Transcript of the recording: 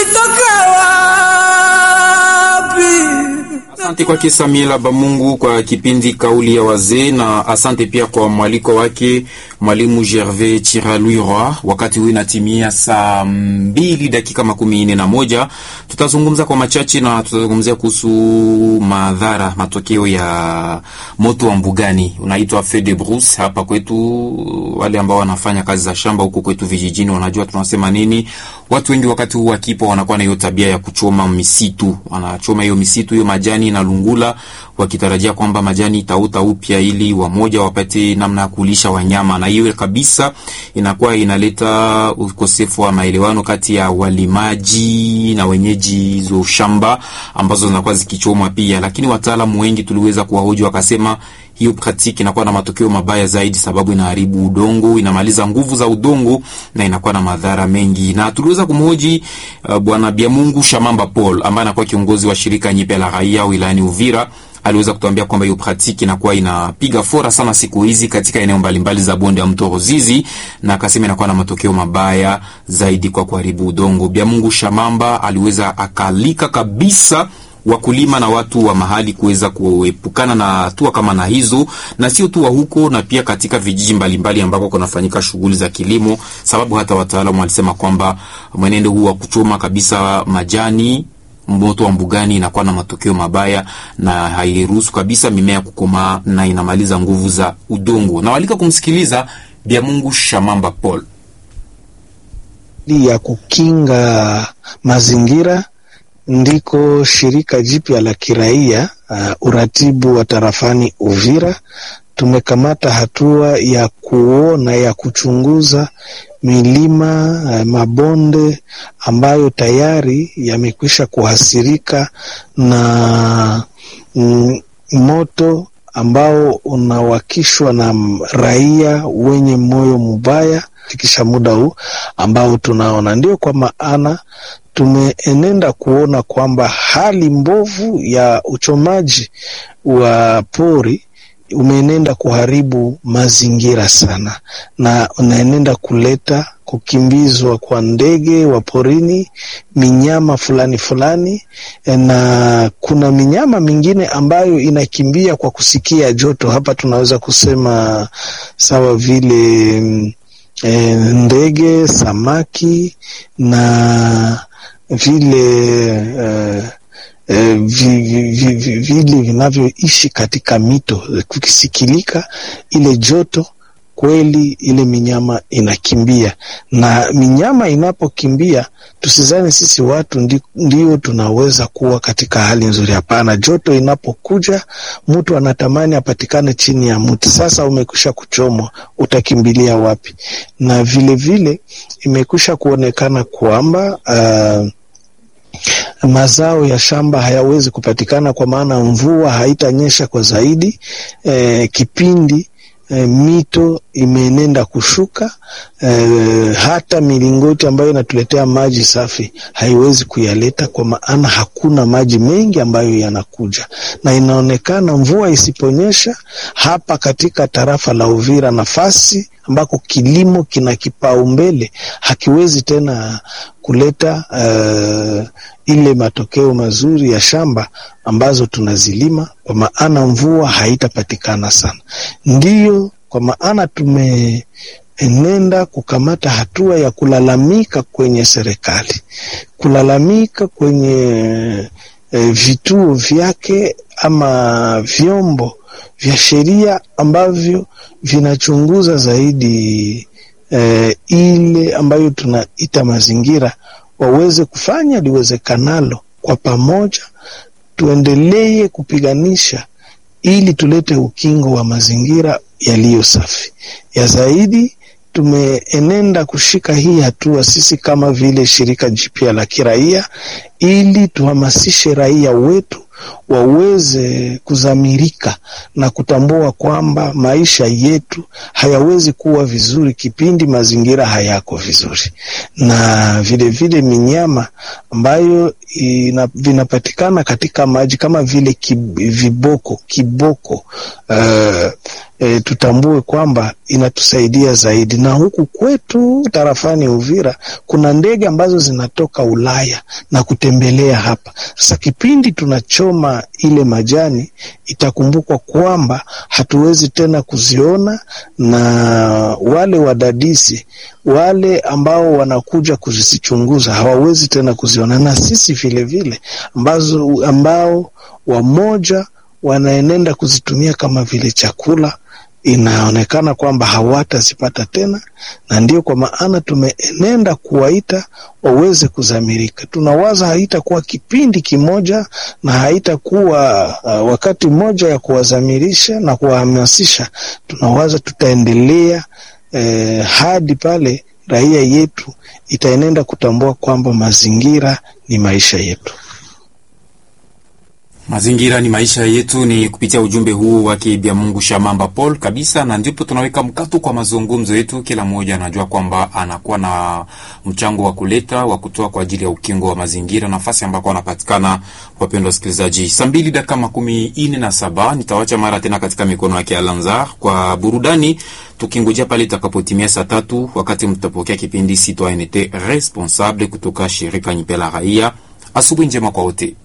ulitoka wapi? Asante kwake Samila Bamungu kwa kipindi kauli ya wazee, na asante pia kwa mwaliko wake mwalimu Gervais Chiralwirwa. Wakati huu inatimia saa mbili dakika makumi nne na moja. Tutazungumza kwa machache na tutazungumzia kuhusu madhara, matokeo ya moto wa mbugani unaitwa feu de brousse hapa kwetu. Wale ambao wanafanya kazi za shamba huko kwetu vijijini wanajua tunasema nini. Watu wengi wakati huu wakipo wanakuwa na hiyo tabia ya kuchoma misitu, wanachoma hiyo misitu, hiyo majani na lungula, wakitarajia kwamba majani itauta upya ili wamoja wapate namna ya kulisha wanyama, na hiyo kabisa inakuwa inaleta ukosefu wa maelewano kati ya walimaji na wenyeji hizo shamba ambazo zinakuwa zikichomwa pia. Lakini wataalamu wengi tuliweza kuwahoji, wakasema hiyo praktiki inakuwa na matokeo mabaya zaidi, sababu inaharibu udongo, inamaliza nguvu za udongo na inakuwa na madhara mengi. Na tuliweza kumhoji uh, bwana Biamungu Shamamba Paul ambaye anakuwa kiongozi wa shirika Nyipe la Raia wilayani Uvira. Aliweza kutuambia kwamba hiyo praktiki inakuwa inapiga fora sana siku hizi katika eneo mbalimbali za bonde ya mto Ruzizi, na akasema inakuwa na matokeo mabaya zaidi kwa kuharibu udongo. Biamungu Shamamba aliweza akalika kabisa wakulima na watu wa mahali kuweza kuepukana na hatua kama na hizo, na sio tu wa huko, na pia katika vijiji mbalimbali ambako kunafanyika shughuli za kilimo, sababu hata wataalamu walisema kwamba mwenendo huu wa kuchoma kabisa majani moto wa mbugani inakuwa na matokeo mabaya na hairuhusu kabisa mimea kukomaa na inamaliza nguvu za udongo. Na walika kumsikiliza Biamungu Shamamba Paul ya kukinga mazingira ndiko shirika jipya la kiraia uh, uratibu wa tarafani Uvira tumekamata hatua ya kuona ya kuchunguza milima uh, mabonde ambayo tayari yamekwisha kuhasirika na mm, moto ambao unawakishwa na raia wenye moyo mubaya fikisha muda huu ambao tunaona. Ndio kwa maana tumeenenda kuona kwamba hali mbovu ya uchomaji wa pori umeenenda kuharibu mazingira sana, na unaenenda kuleta kukimbizwa kwa ndege wa porini, minyama fulani fulani, na kuna minyama mingine ambayo inakimbia kwa kusikia joto. Hapa tunaweza kusema sawa vile E, ndege, samaki na vile e, e, vi, vi, vi, vile vinavyoishi katika mito, kukisikilika ile joto kweli, ile minyama inakimbia. Na minyama inapokimbia, tusizani sisi watu ndi, ndio tunaweza kuwa katika hali nzuri. Hapana, joto inapokuja mtu anatamani apatikane chini ya mti. Sasa umekwisha kuchomwa, utakimbilia wapi? Na vile vile imekwisha kuonekana kwamba uh, mazao ya shamba hayawezi kupatikana kwa maana mvua haitanyesha kwa zaidi eh, kipindi E, mito imeenenda kushuka e, hata milingoti ambayo inatuletea maji safi haiwezi kuyaleta kwa maana hakuna maji mengi ambayo yanakuja, na inaonekana mvua isiponyesha hapa katika tarafa la Uvira, nafasi ambako kilimo kina kipaumbele hakiwezi tena kuleta uh, ile matokeo mazuri ya shamba ambazo tunazilima, kwa maana mvua haitapatikana sana. Ndiyo kwa maana tumeenenda kukamata hatua ya kulalamika kwenye serikali, kulalamika kwenye eh, vituo vyake ama vyombo vya sheria ambavyo vinachunguza zaidi eh, ile ambayo tunaita mazingira waweze kufanya liwezekanalo kwa pamoja, tuendelee kupiganisha ili tulete ukingo wa mazingira yaliyo safi. Ya zaidi, tumeenenda kushika hii hatua sisi kama vile shirika jipya la kiraia, ili tuhamasishe raia wetu waweze kuzamirika na kutambua kwamba maisha yetu hayawezi kuwa vizuri kipindi mazingira hayako vizuri, na vilevile minyama ambayo ina, vinapatikana katika maji kama vile kib, viboko kiboko uh, E, tutambue kwamba inatusaidia zaidi, na huku kwetu tarafani Uvira kuna ndege ambazo zinatoka Ulaya na kutembelea hapa. Sasa kipindi tunachoma ile majani, itakumbukwa kwamba hatuwezi tena kuziona, na wale wadadisi wale ambao wanakuja kuzichunguza hawawezi tena kuziona, na sisi vilevile ambazo ambao wamoja wanaenenda kuzitumia kama vile chakula inaonekana kwamba hawatazipata tena, na ndio kwa maana tumeenenda kuwaita waweze kuzamirika. Tunawaza haitakuwa kipindi kimoja na haitakuwa uh, wakati mmoja ya kuwazamirisha na kuwahamasisha. Tunawaza tutaendelea eh, hadi pale raia yetu itaenenda kutambua kwamba mazingira ni maisha yetu. Mazingira ni maisha yetu, ni kupitia ujumbe huu wake Bya Mungu Shamamba Paul kabisa, na ndipo tunaweka mkato kwa mazungumzo yetu. Kila mmoja anajua kwamba anakuwa na mchango wa kuleta wa kutoa kwa ajili ya ukingo wa mazingira, nafasi ambako anapatikana. Wapendwa wasikilizaji, saa mbili dakika makumi ine na saba nitawacha mara tena katika mikono yake Alanzar kwa burudani, tukingojea pale itakapotimia saa tatu wakati mtapokea kipindi Citoyenneté Responsable kutoka shirika Nyipela Raia. Asubuhi njema kwa wote.